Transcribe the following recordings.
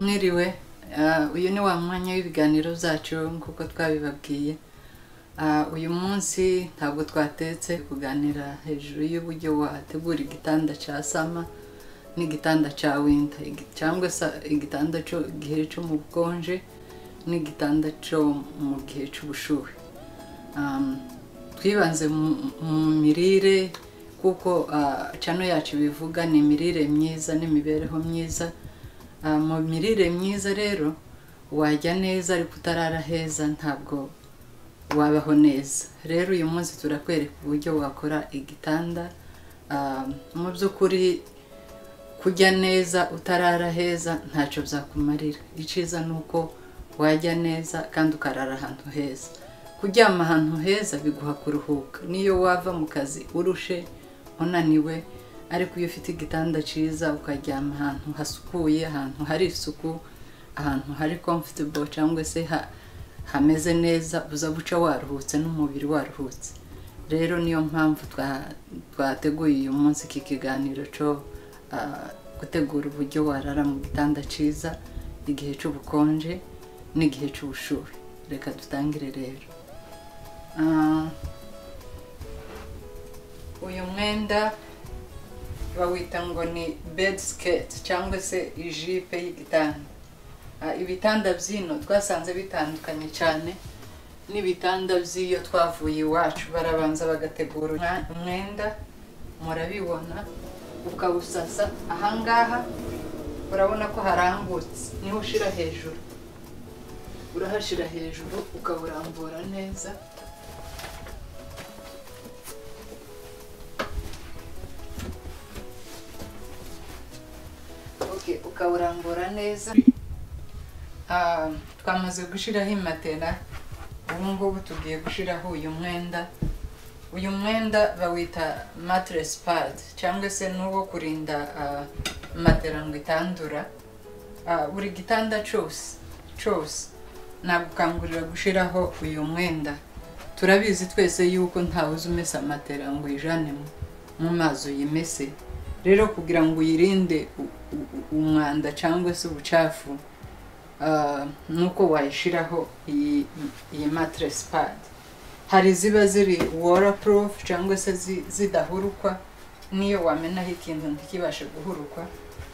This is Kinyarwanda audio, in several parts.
mwiriwe uyu ni wa mwanya w'ibiganiro byacu nk'uko twabibabwiye uyu munsi ntabwo twatetse kuganira hejuru y'uburyo wategura igitanda cya sama n'igitanda cya winda cyangwa se igitanda cyo igihe cyo mu bukonje n'igitanda cyo mu gihe cy'ubushuhe twibanze mu mirire kuko cano yacu bivuga ni imirire myiza n'imibereho myiza mu mirire myiza rero wajya neza ariko utarara heza ntabwo wabaho neza rero uyu munsi turakwereka uburyo wakora igitanda mu by'ukuri kujya neza utarara heza ntacyo byakumarira icyiza ni uko wajya neza kandi ukarara ahantu heza kuryama ahantu heza biguha kuruhuka niyo wava mu kazi urushe unaniwe ariko iyo ufite igitanda cyiza ukaryama ahantu hasukuye ahantu hari isuku ahantu hari comfortable cyangwa se hameze neza uza guca waruhutse n'umubiri waruhutse rero niyo mpamvu twateguye uyu munsi iki kiganiro cyo gutegura uburyo warara mu gitanda cyiza igihe cy'ubukonje n'igihe cy'ubushuhe reka dutangire rero uyu mwenda bawita ngo ni bedi siketi cyangwa se ijipe y'igitanda ibitanda by'ino twasanze bitandukanye cyane n'ibitanda by'iyo twavuye iwacu barabanza bagategura umwenda murabibona ukawusasa ahangaha urabona ko harambutse niho ushyira hejuru urahashyira hejuru ukawurambura neza ukawurambura neza twamaze gushyiraho imatera ubu ngubu tugiye gushyiraho uyu mwenda uyu mwenda bawita matiresi padi cyangwa se n'uwo kurinda matera ngo itandura buri gitanda cyose cyose nagukangurira gushyiraho uyu mwenda turabizi twese yuko ntawe uzi umesa matera ngo uyijane mu mazi uyimese rero kugira ngo uyirinde umwanda cyangwa se ubucafu nuko wayishyiraho iyi matiresi padi hari iziba ziri warapurufu cyangwa se zidahurukwa n'iyo wamenaho ikintu ntikibashe guhurukwa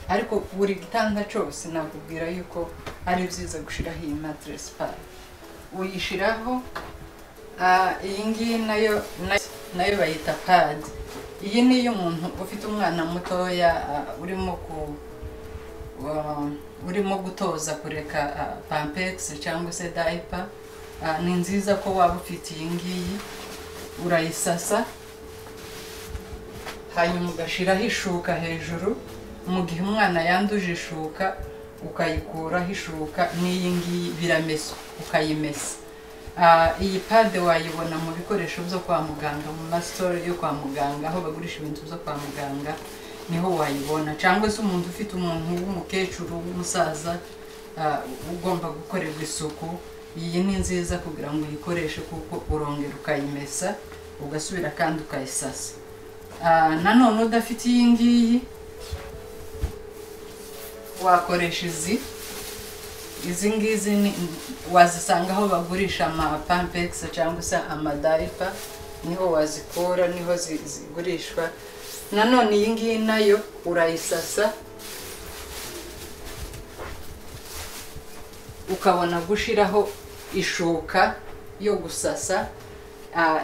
ariko buri gitanda cyose nakubwira yuko ari byiza gushyiraho iyi matiresi padi uyishyiraho iyi ngiyi nayo bayita padi iyi ni iy'umuntu ufite umwana mutoya urimo ku urimo gutoza kureka pampegisi cyangwa se dayipa ni nziza ko waba ufite iyi ngiyi urayisasa hanyuma ugashyiraho ishuka hejuru mu gihe umwana yanduje ishuka ukayikuraho ishuka n'iyi ngiyi biramesa ukayimesa iyi pade wayibona mu bikoresho byo kwa muganga mu masitore yo kwa muganga aho bagurisha ibintu byo kwa muganga niho wayibona cyangwa se umuntu ufite umuntu w'umukecuru w'umusaza ugomba gukorerwa isuku iyi ni nziza kugira ngo uyikoreshe kuko urongera ukayimesa ugasubira kandi ukayisasa nanone udafite iyi ngiyi wakoresha izi izi ngizi wazisanga aho bagurisha amapampegisi cyangwa se amadayipa niho wazikura niho zigurishwa nanone iyi ngiyi nayo urayisasa ukabona gushyiraho ishuka yo gusasa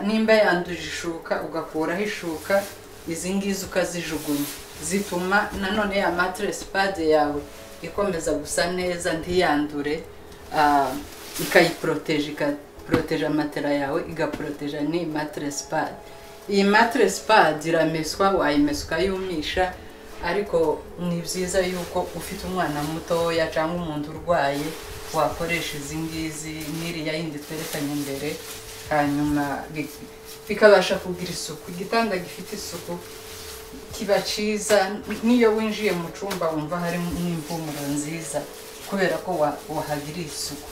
nimba yanduje ishuka ugakuraho ishuka izi ngizi ukazijugunya zituma nanone ya matiresi padi yawe ikomeza gusa neza ntiyandure ikayiporoteje ikaporoteje amatera yawe igaporoteje n'iyi matiresi padi iyi matiresi padi irameswa wayimesa ukayumisha ariko ni byiza yuko ufite umwana mutoya cyangwa umuntu urwaye wakoresha izi ngizi n'iriya yindi twerekanye imbere hanyuma bikabasha kugira isuku igitanda gifite isuku kiba cyiza n'iyo winjiye mu cyumba wumva harimo n'impumuro nziza kubera ko wahagirira isuku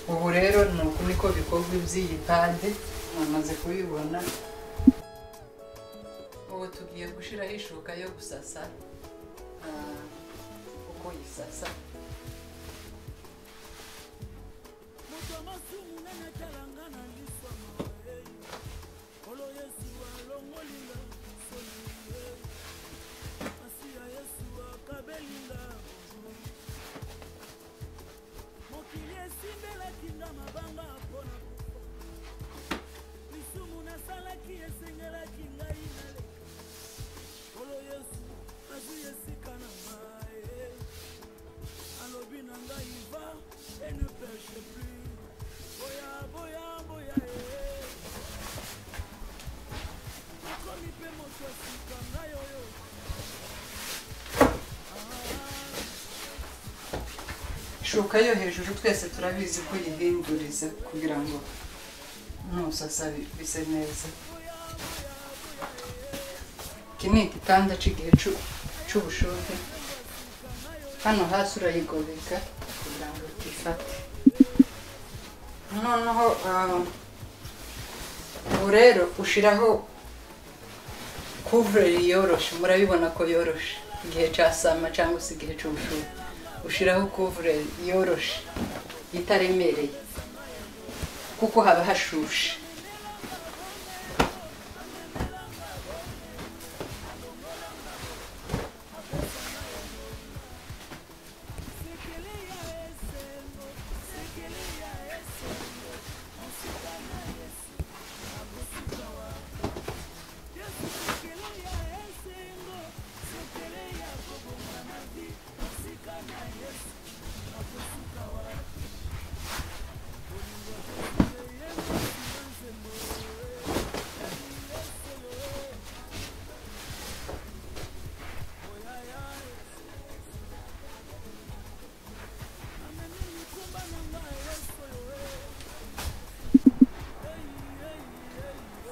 ubu rero ni uku niko bikorwa iby'iyi pade namaze kubibona ubu tugiye gushyiraho ishuka yo gusasa ah, uko yisasa mokili esindelaki nga mabanga mpo na kufa lisumu nasalaki esengelaki ngai naleka kolo yesu nazwi esika na ngai alobi na ngai va e ne peche plus boya boya boya e nakomi mpe moto esika ngai oyo ishuka yo hejuru twese turabizi ko uyihinduriza kugira ngo nusasa bi- bise neza iki ni igitanda cy'igihe cy'u- cy'ubushuhe hano hasi urayigobeka kugira ngo utifate noneho ah, ubu rero ushyiraho kuvureri yoroshe murabibona ko yoroshe igihe cya sama cyangwa se igihe cy'ubushuhe ushyiraho kuvureri yoroshe itaremereye kuko haba hashushe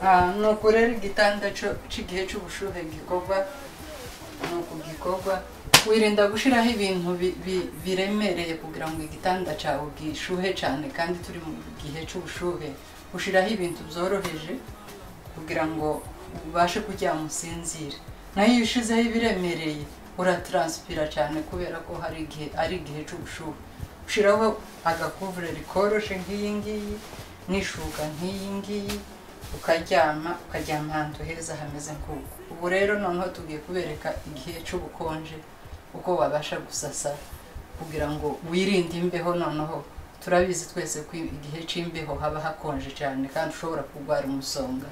Ah, ni ukurera igitanda cyo- cy'igihe cy'ubushuhe gikorwa ni uku gikorwa wirinda gushyiraho ibintu bi- bi- biremereye kugira ngo igitanda cyawe gishuhe cyane kandi turi mu gihe cy'ubushuhe ushyiraho ibintu byoroheje kugira ngo ubashe kuryama usinzire nayo iyo ushyizeho ibiremereye urataransipira cyane kubera ko hari igihe ari igihe cy'ubushuhe ushyiraho agakuvureri koroshe nk'iyi ngiyi n'ishuka nk'iyi ngiyi ukaryama ukaryama ahantu heza hameze nk'uko ubu rero noneho tugiye kubereka igihe cy'ubukonje uko wabasha gusasa kugira ngo wirinde imbeho noneho turabizi twese ko igihe cy'imbeho haba hakonje cyane kandi ushobora kurwara umusonga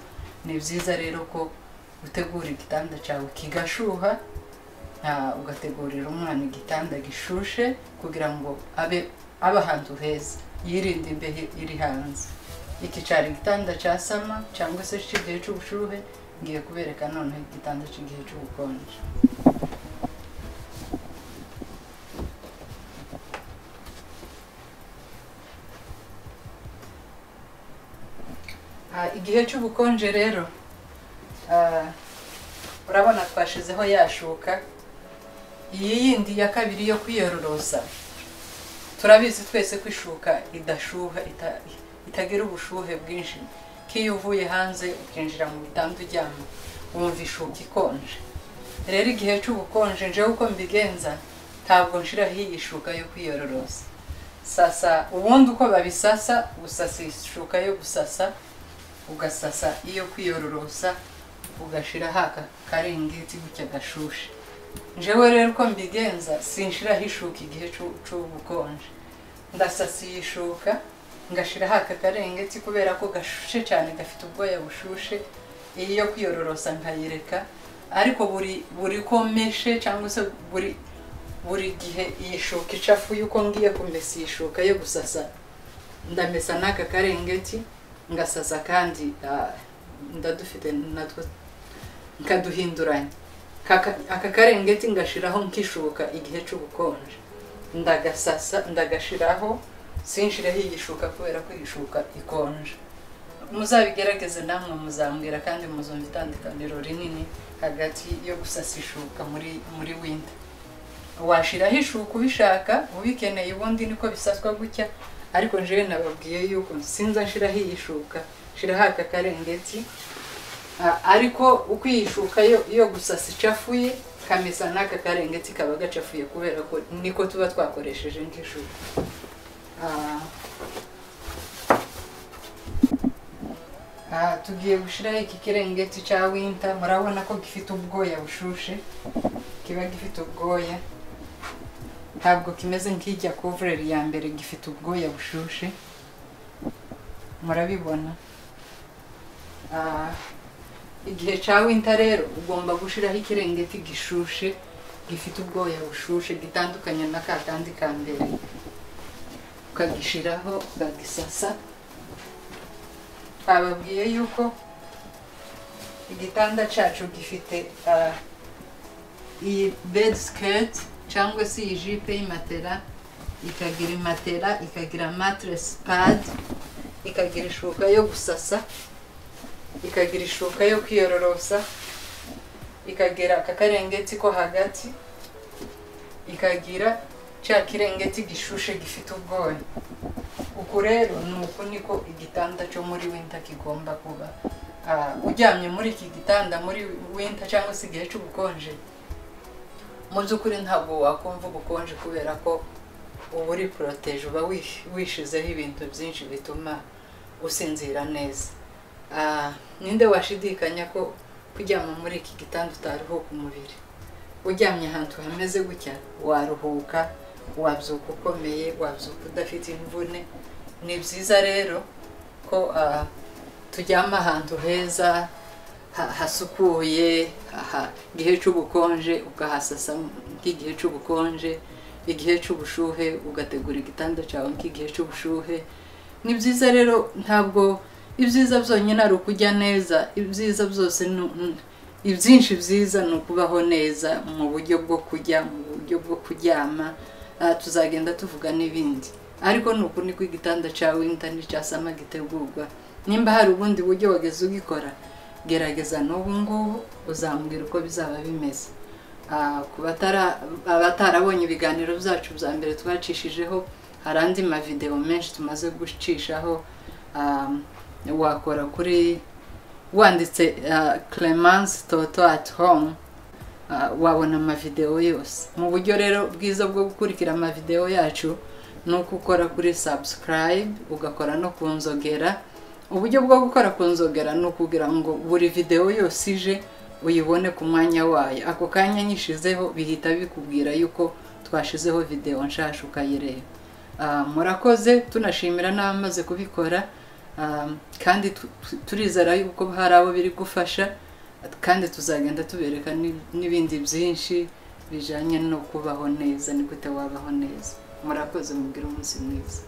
ni byiza rero ko utegura igitanda cyawe kigashuha ah, ugategurira umwana igitanda gishushe kugira ngo abe abe ahantu heza yirinde imbeho iri hanze iki cyari igitanda cya sama cyangwa se cy'igihe cy'ubushuhe ngiye kubereka noneho igitanda cy'igihe cy'ubukonje Ah, igihe cy'ubukonje rero ah, urabona twashizeho yashuka iyi yindi ya kabiri yo kwiyororosa turabizi twese ko ishuka idashuha ita- itagira ubushuhe bwinshi nk'iyo uvuye hanze ukinjira mu bitanda uryama wumva ishuka ikonje rero igihe cy'ubukonje njyewe uko mbigenza ntabwo nshiraho iyi shuka yo kwiyororosa sasa ubundi uko babisasa usasa ishuka yo gusasa ugasasa iyo kwiyororosa ugashyiraho aka karingiti gutya gashushe njyewe rero uko mbigenza sinshiraho ishuka igihe cy'u- cy'ubukonje ndasasa iyi shuka ngashyiraho aka karengeti kubera ko gashushe cyane gafite ubwoya bushushe iyi yo kwiyororosa nkayireka ariko buri buri komeshe cyangwa se buri buri gihe iyi shuka icafuye uko ngiye kumesa iyi shuka yo gusasa ndamesa n'aka karengeti ngasasa kandi ah, ndadufite natwo nkaduhinduranya Kaka- aka karengeti ngashyiraho nk'ishuka igihe cy'ubukonje ndagasasa ndagashiraho sinshiraho igishuka kubera ko igishuka ikonje muzabigerageze namwe muzambwira kandi muzumva itandukaniro rinini hagati yo gusasa ishuka muri muri winter washiraho ishuka ubishaka ubikeneye ubundi niko bisaswa gutya ariko jewe nababwiye yuko sinza nshiraho iyi shuka nshiraho aka karengeti Ah, ariko uko iyi shuka yo yo gusasa icafuye kamesa n'aka karengeti kaba gacafuye kubera ko niko tuba twakoresheje nk'ishuka Ah, Ah, tugiye gushiraho iki kirengeti ca winta murabona ko gifite ubwoya bushushe kiba gifite ubwoya ntabwo kimeze nk'ijya kuvureri ya mbere gifite ubwoya bushushe murabibona Ah, igihe cya winta rero ugomba gushyiraho ikirengeti gishushe gifite ubwoya bushushe gitandukanye na ka kandi ka mbere ukagishyiraho ukagisasa bababwiye yuko igitanda cyacu gifite ah, iyi bed skirt cyangwa se iyi jipe y'imatera ikagira imatera ikagira matiresi padi ikagira ishuka yo gusasa ikagira ishuka yo kwiyororosa ikagira aka karengeti ko hagati ikagira cya kirengeti gishushe gifite ubwoya uku rero ni uku niko igitanda cyo muri winter kigomba kuba Ah, uryamye muri iki gitanda muri winter cyangwa se igihe cy'ubukonje mu by'ukuri ntabwo wakumva ubukonje kubera ko uba uri poroteje uba wish- wishizeho ibintu byinshi bituma usinzira neza Ah, ninde washidikanya ko kuryama muri iki gitanda utaruhuka umubiri uryamye ahantu hameze gutya waruhuka wabyuka ukomeye wabyuka udafite imvune ni byiza rero ko ah, turyama ahantu heza ha- hasukuye aha igihe cy'ubukonje ukahasasa nk'igihe cy'ubukonje igihe cy'ubushuhe ugategura igitanda cyawe nk'igihe cy'ubushuhe ni byiza rero ntabwo ibyiza byonyine ari ukujya neza ibyiza byose ni- ni- ibyinshi byiza ni ukubaho neza mu buryo bwo kujya mu buryo bwo kuryama Ah, tuzagenda tuvuga n'ibindi ariko ni uku niko igitanda cya winter n'icya sama gitegurwa nimba hari ubundi buryo wageze ugikora gerageza n'ubu ngubu uzambwira uko bizaba bimeze Ah, ku batara- abatarabonye ibiganiro byacu bya mbere twacishijeho hari andi mavideo menshi tumaze gucishaho um, wakora kuri wanditse uh, clemence toto at home uh, wabona amavideo yose mu buryo rero bwiza bwo gukurikira amavideo yacu ni uko ukora kuri subscribe ugakora no ku nzogera uburyo bwo gukora ku nzogera ni ukugira ngo buri video yose ije uyibone ku mwanya wayo ako kanya nyishizeho bihita bikubwira yuko twashizeho video nshasha ukayireba Ah, murakoze tunashimira n'abamaze kubikora Ah, kandi tu- tu- turizera yuko hari abo biri gufasha kandi tuzagenda tubereka n'i- n'ibindi byinshi bijyanye no kubaho neza ni gute wabaho neza murakoze mugire umunsi mwiza